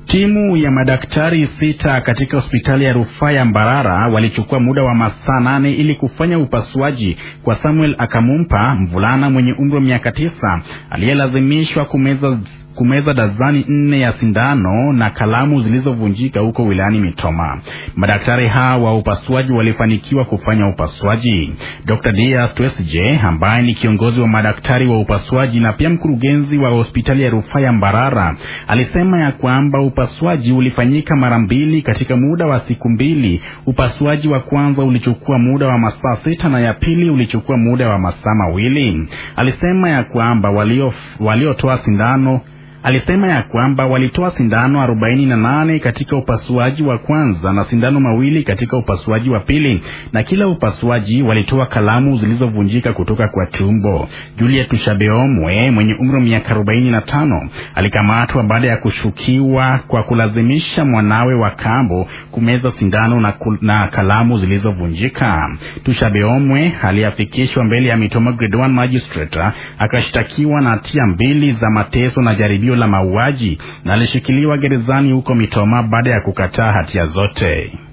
Timu ya madaktari sita katika hospitali ya rufaa ya Mbarara walichukua muda wa masaa nane ili kufanya upasuaji kwa Samuel Akamumpa, mvulana mwenye umri wa miaka tisa aliyelazimishwa kumeza kumeza dazani nne ya sindano na kalamu zilizovunjika huko wilayani Mitoma. Madaktari hawa wa upasuaji walifanikiwa kufanya upasuaji. Dr. Dias Twesje ambaye ni kiongozi wa madaktari wa upasuaji na pia mkurugenzi wa hospitali ya rufaa ya Mbarara alisema ya kwamba upasuaji ulifanyika mara mbili katika muda wa siku mbili. Upasuaji wa kwanza ulichukua muda wa masaa sita na ya pili ulichukua muda wa masaa mawili. Alisema ya kwamba walio waliotoa sindano alisema ya kwamba walitoa sindano arobaini na nane katika upasuaji wa kwanza na sindano mawili katika upasuaji wa pili, na kila upasuaji walitoa kalamu zilizovunjika kutoka kwa tumbo. Juliet Shabeomwe mwenye umri wa miaka arobaini na tano alikamatwa baada ya kushukiwa kwa kulazimisha mwanawe wa kambo kumeza sindano na, kul, na kalamu zilizovunjika. Tushabeomwe aliafikishwa mbele ya Mitoma Grade 1 Magistrate akashtakiwa na hatia mbili za mateso na jaribio la mauaji na alishikiliwa gerezani huko Mitoma baada ya kukataa hatia zote.